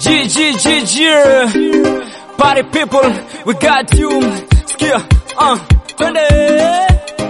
G G G G Party people, we got you. Sikia, uh, twende.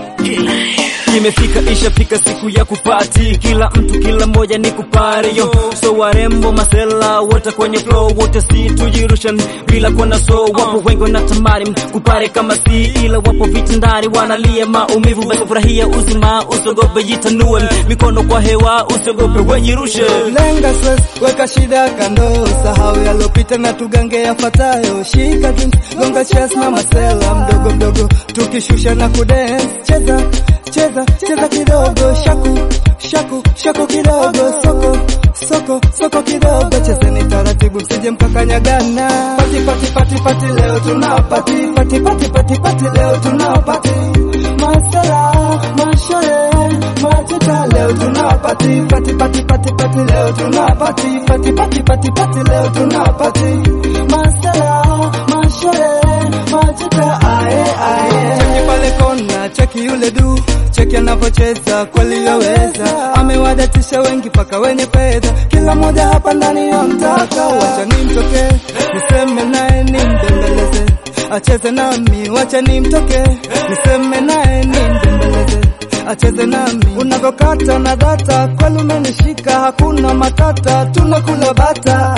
Imefika ishafika siku ya kupati, kila mtu kila moja ni kupari yo. So warembo masela wote kwenye flow, wote si tujirushan bila kuona so. Wapo wengi wanatamani kupare kama si, ila wapo vitandani wanalia maumivu. Basi furahia uzima, usiogope, jitanue mikono kwa hewa, usiogope, wejirushe. Lenga stress, weka shida kando, sahau yalopita na tugange yafuatayo. Shika drinks, gonga chest na masela mdogo mdogo, tukishusha na kudance. Cheza cheza cheza kidogo, shaku shaku shaku kidogo, soko soko soko kidogo, chezeni taratibu, msije mkakanyagana. Pati pati pati pati, leo tuna pati pati pati pati pati, leo tuna pati masela mashore machita, leo tuna pati pati pati pati pati, leo tuna pati pati pati pati pati, leo tuna pati masela mashore machita, ae ae, cheki pale kona, cheki yule du cheki anavyocheza kweli yaweza, amewadatisha wengi paka wenye fedha, kila mmoja hapa ndani ya mtaka. Wacha nimtoke niseme naye nimbembeleze, acheze nami, wacha nimtoke niseme naye nimbembeleze acheze nami, unavyokata na data kweli umenishika, hakuna matata, tunakula bata.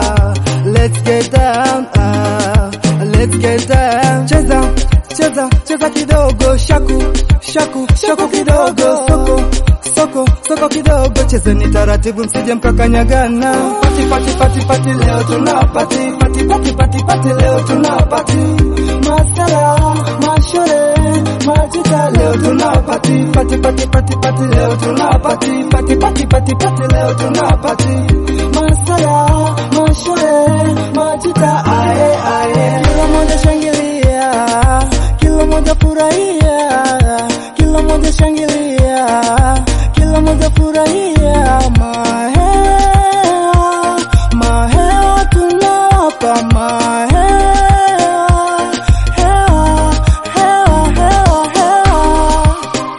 Let's get down, ah, let's get down. Cheza cheza cheza kidogo, shaku shaku shaku kidogo, soko soko soko kidogo, chezeni taratibu, msije mkakanyagana. Pati pati pati pati, leo tuna pati pati pati pati pati, leo tuna pati masala mashore majita, leo tuna pati pati pati pati pati, leo tuna pati pati pati pati pati, leo tuna pati masala mashore majita, ae ae, kila moja shangilia, kila moja furahia, kila moja shangilia, kila moja furahia, mahea mahea tunawapa mahea hea hea hea hea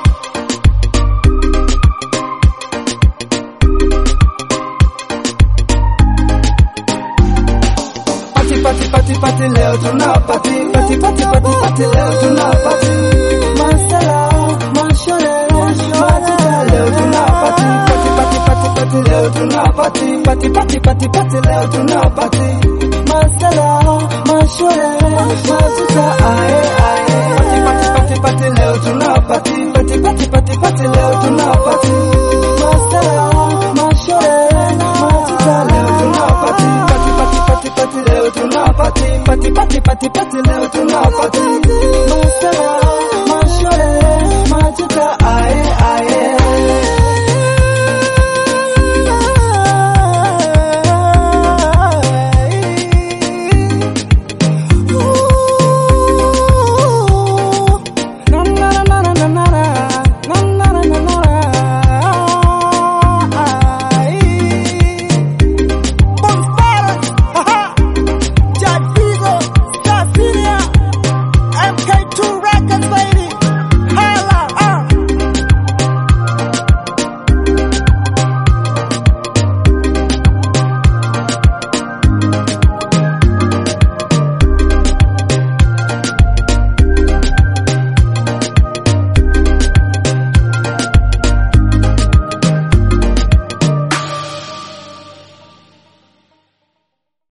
Pati pati pati pati leo tuna pati pati pati pati pati leo tuna pati masala mashore mashore leo tuna pati pati pati pati pati leo tuna pati pati pati pati pati leo tuna pati masala mashore mashore ae ae pati pati pati pati leo tuna pati pati pati pati pati leo tuna pati masala mashore mashore leo tuna pati pati pati pati pati leo tuna pati pati pati pati pati leo tuna pati